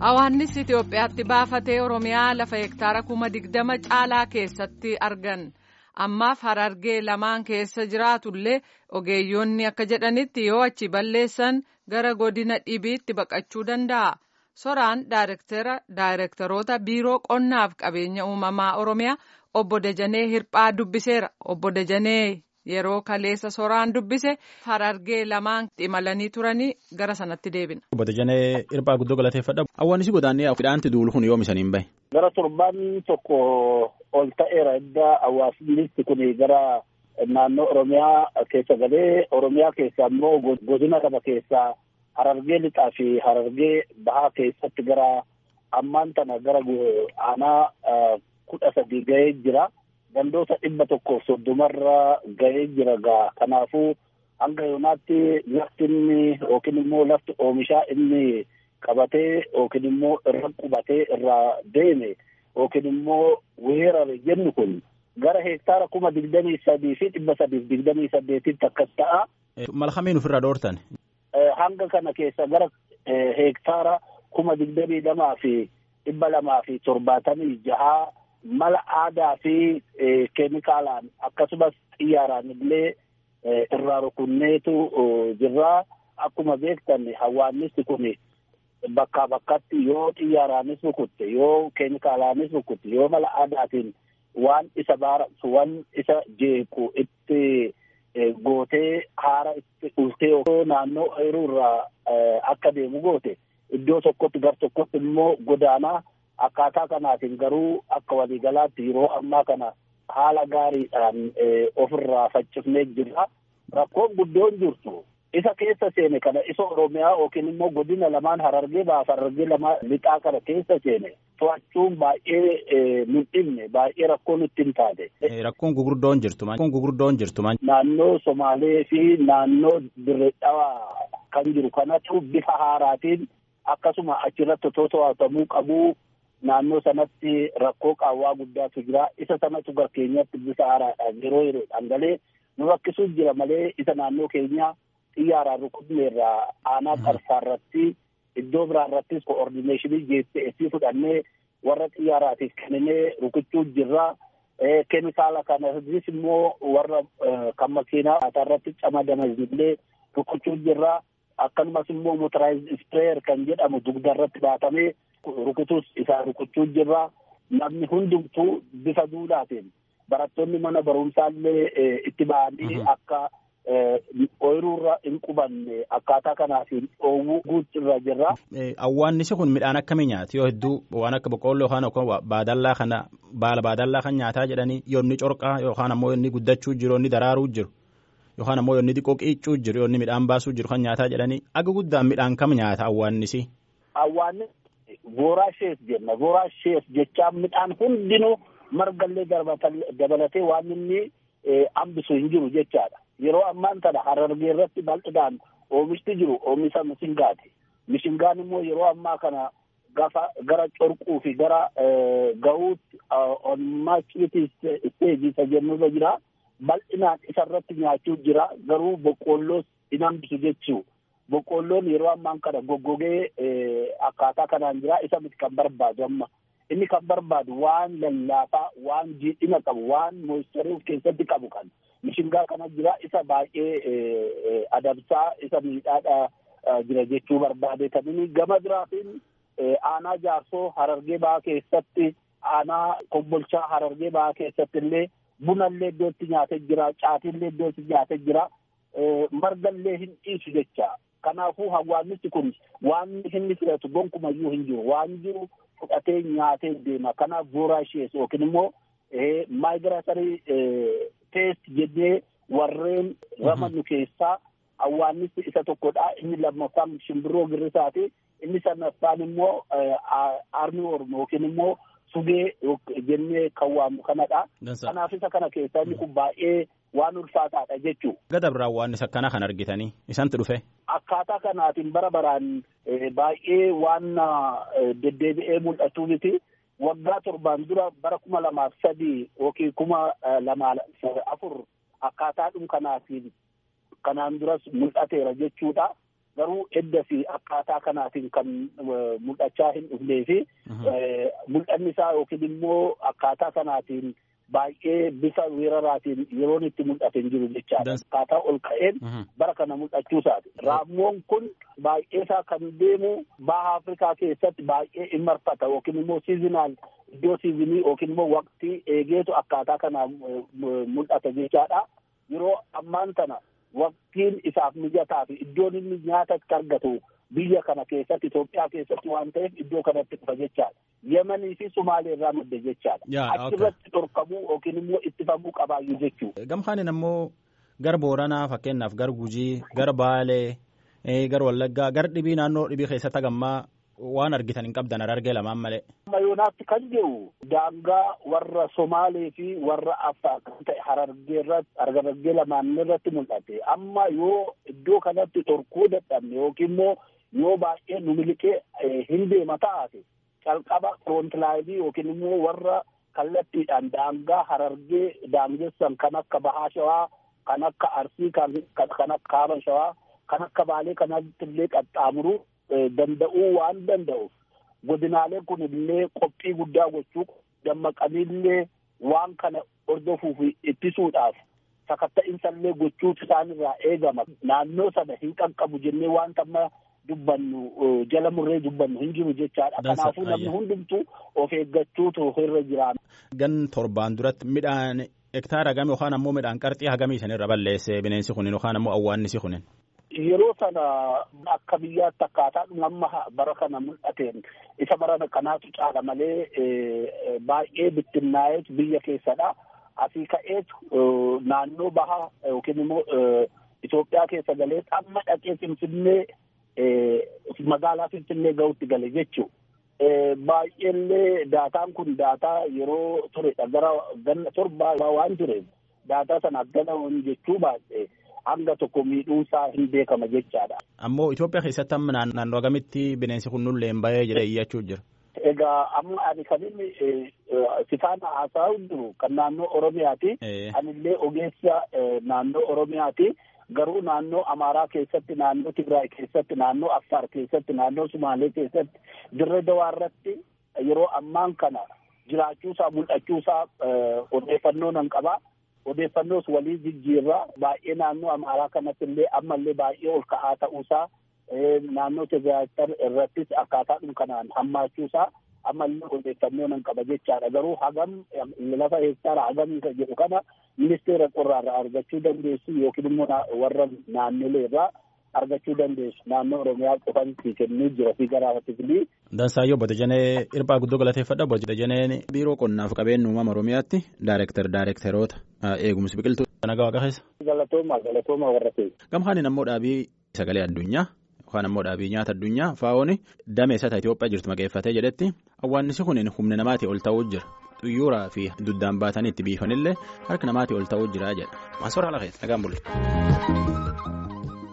Hawaannis Itoophiyaatti baafatee Oromiyaa lafa hektaara kuma digdama caalaa keessatti argan. Ammaaf harargee lamaan keessa jiraatullee ogeeyyoonni akka jedhanitti yoo achi balleessan gara godina dhibiitti baqachuu danda'a. Soraan daayirektaroota biiroo qonnaaf qabeenya uumamaa Oromiyaa obbo Dajanee Hirphaa dubbiseera. Obbo Dajanee yeroo kaleessa soraan dubbise harargee lamaan imalanii turanii gara sanatti deebina. Obbo Dajanee Hirphaa guddoo galateeffadha. Hawwaannis godaannee midhaanti duulu kun yoom isaniin bahe? Gara torbaan tokko ol ta'eera edda hawaasni kun gara naannoo Oromiyaa keessa galee Oromiyaa keessa immoo godina lama keessaa harargee lixaa fi harargee bahaa keessatti gara ammaan tana gara aanaa kudha sadii gahee jira. Gandoota dhibba tokkoof soddomarra gahee jira gaa kanaafuu hanga yoonaatti lafti inni yookiin immoo lafti oomishaa inni qabatee yookiin immoo irra qubatee irraa deeme yookiin immoo weerare jennu kun gara hektaara kuma digdamii sadii fi dhibba sadiif digdamii saddeetitti akkas ta'a. Malkamiin ofirra dhoortan. Hanga kana keessa gara hektaara kuma digdamii lamaa fi dhibba lamaa fi torbaatamii jahaa mala aadaa fi keemikaalaan akkasumas xiyyaaraan illee irraa rukunneetu jirra. Akkuma beektan hawaannisti kun bakkaa bakkatti yoo xiyyaaraanis rukutte yoo keemikaalaanis rukutte yoo mala aadaatiin waan isa baaratu waan isa jeequ itti gootee haara itti ultee naannoo ooyiruurraa akka deemu goote iddoo tokkotti gar tokkotti immoo godaanaa akkaataa kanaatiin garuu akka waliigalaatti yeroo ammaa kana haala gaariidhaan ofirraa faccifnee jirra. Rakkoon guddoon jirtu isa keessa seene kana isa Oromiyaa yookiin immoo godina lamaan harargee baaf harargee lamaan lixaa kana keessa seene to'achuun baay'ee mul'ifne baay'ee rakkoon nutti hin taate. Rakkoon gugurdoon jirtu Rakkoon gugurdoon jirtu Naannoo Somaalee fi naannoo Dirree Dhawaa kan jiru kanatu bifa haaraatiin akkasuma achirratti otoo to'atamuu qabu naannoo sanatti rakkoo qaawwaa guddaatu jira. Isa sanatu gara keenyatti bifa haaraadhaan yeroo yeroodhaan galee nu rakkisuuf jira malee isa naannoo keenyaa xiyyaaraan rukutneerraa aanaa qarsaarratti iddoo biraarrattis koordineeshinii geessee fudhannee warra xiyyaaraatiif kenninee rukuchuu jirra. Keemikaala kanas immoo warra kan makiinaa irratti camadaman illee rukuchuu jirra. Akkasumas immoo motoraayiz ispreeyer kan jedhamu dugdarratti baatamee rukutus isaa rukuchuu jirra. Namni hundumtuu bifa duudhaatiin barattoonni mana barumsaallee itti ba'anii akka ooyiruurra hin qubanne akkaataa kanaatiin dhoowwuu guutirra jirra. Awwaannisi kun midhaan akkamii nyaati yoo hedduu waan akka boqqoolloo yookaan baadallaa kana baala baadallaa kan nyaataa jedhanii yoo inni corqaa yookaan ammoo inni guddachuu jiru inni daraaruu jiru yookaan ammoo inni xiqqoo qiiccuu jiru yoo inni midhaan baasuu jiru kan nyaataa jedhanii aga guddaan midhaan kam nyaata awwaannisi. Awwaannis voraashees jenna voraashees jechaan midhaan hundinuu margallee dabalatee waan inni hambisu hin jiru jechaadha. Yeroo ammaan tana harargee irratti bal'inaan oomishti jiru oomisha mishingaati. Mishingaan immoo yeroo ammaa kana gafa gara corquu fi gara gahuutti on maachiti isteejii isa jennurra jira. Bal'inaan isarratti nyaachuu jira. Garuu boqqoolloos hin hambisu jechuu. Boqqoolloon yeroo ammaan kana goggogee akkaataa kanaan jira. Isa miti kan barbaadu amma. Inni kan barbaadu waan lallaafaa, waan jiidhina qabu, waan moistarii of keessatti qabu kan mishingaa kana jira. Isa baay'ee adamsaa, isa miidhaadha jira jechuu barbaade. Kan inni gama biraatiin aanaa jaarsoo harargee ba'aa keessatti, aanaa kombolchaa harargee ba'aa keessatti illee bunallee iddootti nyaatee jira, caatiillee iddootti nyaatee jira, margallee hin dhiisu jecha. Kanaafuu hawaasni kun waan inni filatu gonkumayyuu hin jiru. Waan jiru fudhatee nyaatee deema. Kanaaf voraashees yookiin immoo maayigiraasarii teest jennee warreen ramannu keessaa hawaasni isa tokkodha. Inni lammaffaan shimbirroo girrisaati. Inni sadaffaan immoo armii oromoo yookiin immoo sugee jennee kan waamnu kanadha. Kanaaf isa kana keessaa inni kun baay'ee waan ulfaataadha jechuudha. Gada biraan waan isa kana kan argitanii isantu dhufe. Akkaataa kanaatiin bara baraan baay'ee waan deddeebi'ee mul'atu miti. Waggaa torbaan dura bara kuma lamaaf sadii yookiin kuma lamaa afur akkaataadhum kanaatiin kanaan duras mul'ateera jechuudha. garuu edda fi akkaataa kanaatiin kan mul'achaa hin dhufnee fi mul'anni isaa yookiin immoo akkaataa kanaatiin baay'ee bifa weeraraatiin yeroon itti mul'ate hin jiru jechaadha. Akkaataa ol ka'een bara kana mul'achuu isaati. Raammoon kun baay'ee isaa kan deemu baha Afrikaa keessatti baay'ee in marfata yookiin immoo siizinaal iddoo siizinii yookiin immoo waqtii eegeetu akkaataa kanaan mul'ata jechaadha. Yeroo ammaan tana waqtiin isaaf mijataa fi iddoon inni nyaata itti argatu biyya kana keessatti Itoophiyaa keessatti waan ta'eef iddoo kanatti dhufa jechaadha. Yemanii fi Sumaalee irraa madde jechaadha. Achirratti dhorkamuu yookiin immoo ittifamuu qabaayyuu jechuudha. Gamhaanin ammoo gara Booranaa fakkeenyaaf gara Gujii, gara Baalee, gara Wallaggaa, gara dhibii naannoo dhibii keessatti hagammaa waan argitan hin qabdan argee lamaan malee. Amma yoonaatti kan jiru daangaa warra Somaalee fi warra Affaar kan ta'e Harargee irratti Harargee lamaan irratti mul'ate. Amma yoo iddoo kanatti dhorkuu dadhabne yookiin immoo yoo baay'ee nu miliqee hin deema taate calqaba frontlaayinii yookiin immoo warra kallattiidhaan daangaa harargee daangessan kan akka bahaa shawaa kan akka arsii kan akka kaaba shawaa kan akka baalee kanatti illee qaxxaamuruu danda'uu waan danda'uuf godinaaleen kun illee qophii guddaa gochuu dammaqaniillee waan kana hordofuuf ittisuudhaaf sakatta'insa illee gochuutu isaanirraa eegama naannoo sana hin qaqqabu jennee wanta amma dubbannu jala murree dubbannu hin jiru jechaadha. Kanaafuu namni hundumtuu of eeggachuutu irra jiraata. Gan torbaan duratti midhaan hektaara hagamii yookaan ammoo midhaan qarxii hagamii sanirra balleesse bineensi kunin yookaan ammoo awwaannisi kunin. Yeroo sana akka biyyaatti akkaataa amma bara kana mul'ateen isa bara kanaatu caala malee baay'ee bittinnaa'eetu biyya keessadha. Asii ka'eetu naannoo bahaa yookiin immoo Itoophiyaa keessa galee amma dhaqee Finfinnee magaalaa Finfinnee gahuutti gale jechuudha. Baay'eellee daataan kun daataa yeroo turedha gara ganna torbaa waan tureef daataa sana ganahuun jechuu baay'ee hanga tokko miidhuusaa hin beekama jechaadha. Ammoo Itoophiyaa keessatti amma naannoo agamitti bineensi kun nullee hin bahee jedhee iyyachuu jira. Egaa amma ani kan inni sifaan haasaa jiru kan naannoo Oromiyaati. Anillee ogeessa naannoo Oromiyaati. Garuu naannoo Amaaraa keessatti, naannoo Tigraay keessatti, naannoo Affaar keessatti, naannoo Sumaalee keessatti, dirree dawaa irratti yeroo ammaan kana jiraachuusaa mul'achuusaa odeeffannoo nan qabaa. Odeeffannoos walii jijjiirraa baay'ee naannoo Amaaraa kanatti illee ammallee baay'ee ol ka'aa ta'uusaa naannoo Tigraay irrattis akkaataadhuma kanaan hammaachuusaa ammallee odeeffannoo nan qaba jechaadha. Garuu hagam lafa hektaara hagamii jedhu kana ministeera qorraarraa argachuu dandeessu yookiin immoo warra naannolee irraa argachuu dandeessu naannoo Oromiyaa qofan kennuu jira fi garaafatiifilii. Dansaayyoo Bodajanee Irphaa guddoo galateeffadha. Bodajaneen biiroo qonnaaf qabeenya uumama Oromiyaatti daayireektar daayireektaroota eegumsi biqiltuu. Nagaa waaqa keessa. Galatooma galatooma warra keessa. Gamhaanin ammoo dhaabii sagalee addunyaa yookaan ammoo dhaabii nyaata addunyaa faa'oon damee isaa Itoophiyaa jirtu maqeeffatee jedhetti awwaannisi kun humna namaatii ol ta'uu jira. Xuyyuuraa fi duddaan baatanii itti biifanillee harka namaatii ol ta'uu jira jedha. Maasoora ala keessa nagaan bulle.